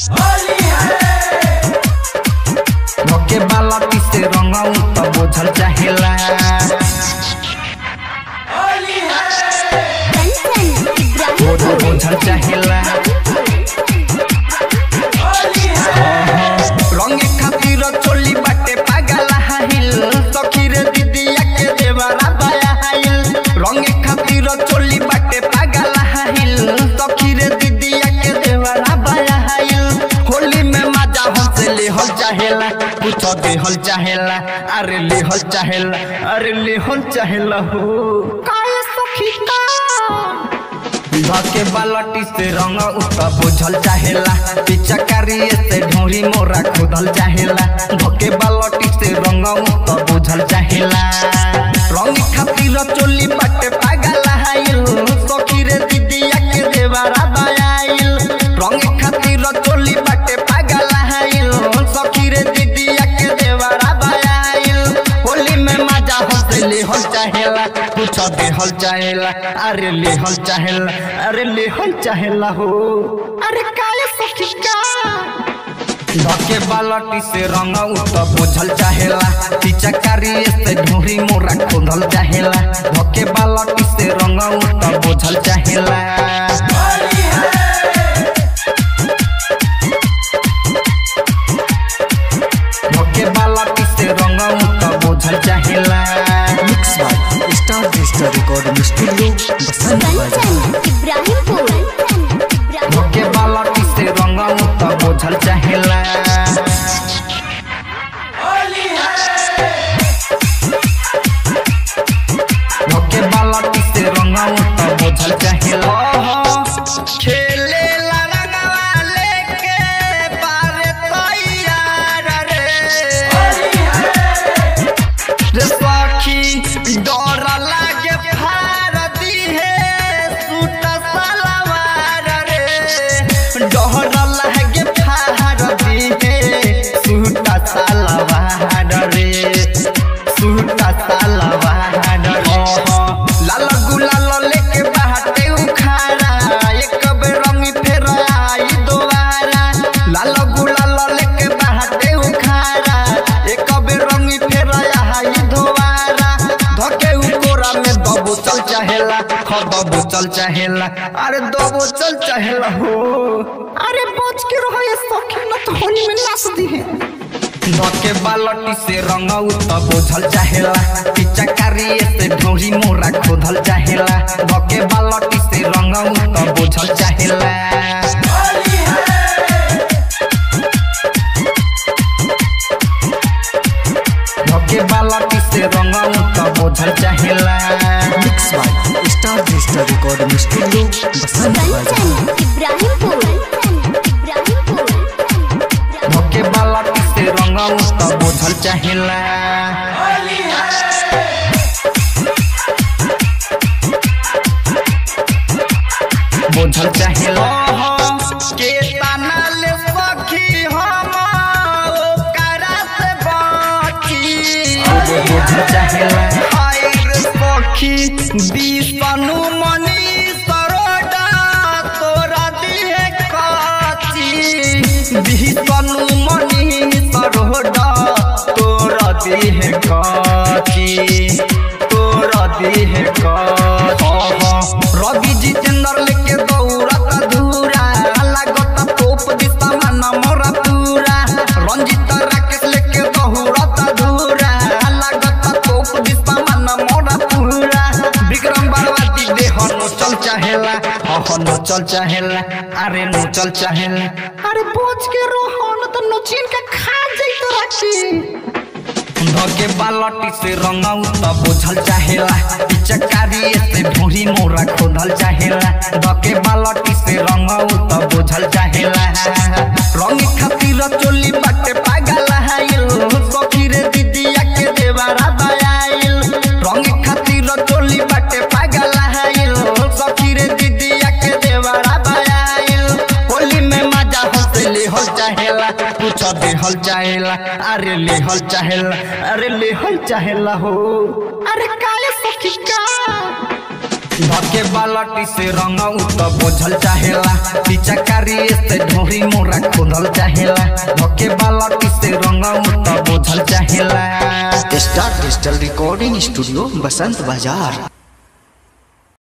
धोके बालटी से रंगाऊ त बोझल चाहेला बोझल बोझल चाहेला रंगे खातिर चोली बाटे पागल हाइल सखी रे दीदिया के देवरा बाया हाइल रंगे खातिर चोली बाटे पागल हाइल सखी रे दीदिया के देवरा बाया हाइल होली में मजा हमसे लेहल चाहेला कुछ देहल चाहेला अरे लेहल चाहेला अरे लेहल चाहेला हो काहे सखी का धके बालटी से रंग उता बुझल चाहेला पिचकारी से ढोरी मोरा खुदल चाहेला धके बालटी से रंग उता बुझल चाहेला रंग खातिर चोली बाटे पागल हाइल सखी रे दीदिया के देवरा बायाइल रंग खातिर चोली बाटे पागल हाइल सखी रे दीदिया के देवरा बायाइल होली में मजा हंसे लेहल चाहेला कुछ देहल चाहेला अरे लेहल चाहेला अरे लेहल चाहेला हो अरे काले सखी का धके बालटी से रंग उत बुझल चाहेला पिचकारी से ढोरी मोरा खोदल चाहेला धके बालटी से रंग उत बुझल चाहेला धके बालटी से रंग उत बुझल चाहेला mix by star digital recording studio Basant बाजार इब्राहिमपुर धोके बालटी से रंग उत बुझल चाहेला धोके बालटी से रंग उत बुझल चाहेला खेले ला रंगवा लेके बारे तैयार रे रे सखी डर लागे फार दिहे सूट सलवार रे डर लागे फार दिहे सूट सलवार रे सूट सलवार रे लाल गुलाल लेके बाटे उखाड़ा एक बेर रंगी फेर आई दोबारा लाल गुलाल लेके बाटे उखाड़ा एक बेर रंगी फेर आई दोबारा धके उकोरा में दबो चल चाहेला ख दबो चल चाहेला अरे दबो चल चाहेला हो अरे बच के रहो ये सखी न तो होली में नाच दी है धके बालटी से रंग उत बोझल चाहेला पिचकारी से ढोरी मोरा खोदल चाहेला धके बालटी से रंग उत बोझल चाहेला धके बालटी से रंग उत बोझल चाहेला mix by star digital recording studio Basant बाजार इब्राहिमपुर इब्राहिमपुर धके बालटी से रंग उत बोझल चाहेला बोझल चाहेला के ताना ले सखी हम ओकरा से बाकी बोझल चाहेला हाय रे सखी बिसनु मनी सरोडा तोरा दिहे काची बिसनु मनी सरोडा तोरा दिहे काची तोरा दिहे काची रवि जितेंद्र लेके दौड़त धूरा लागत तोप दिशा मन मोरा पूरा रंजित राकेश लेके दौड़त धूरा लागत तोप दिशा मन मोरा पूरा विक्रम बरवाती देह नो चल चाहेला अह नो चल चाहेला अरे नो चल चाहेला अरे पहुंच के रहो न तो नोचिन के खा जाई तो राखी धके बालटी से रंगाऊ त बोझल चाहेला पिचकारी से ढोरी मोरा खोदल चाहेला धके बालटी से रंगाऊ त बोझल चाहेला रंग खातिर चोली बाटे पागल हाइल सखी रे दीदिया के देवरा बायाइल रंग खातिर चोली बाटे पागल हाइल सखी रे दीदिया के देवरा बायाइल होली में मजा हंसे लेहल चाहेला कुछ देहल चाहेला अरे लेहल चाहेला अरे लेहल चाहेला हो अरे काले सखी का धके बालटी से रंग उत बोझल चाहेला पिचकारी से ढोरी मोरा खोदल बढ़ल चाहेला धोके वाला किसे रंग त बोझल चाहेला star digital recording studio Basant बाजार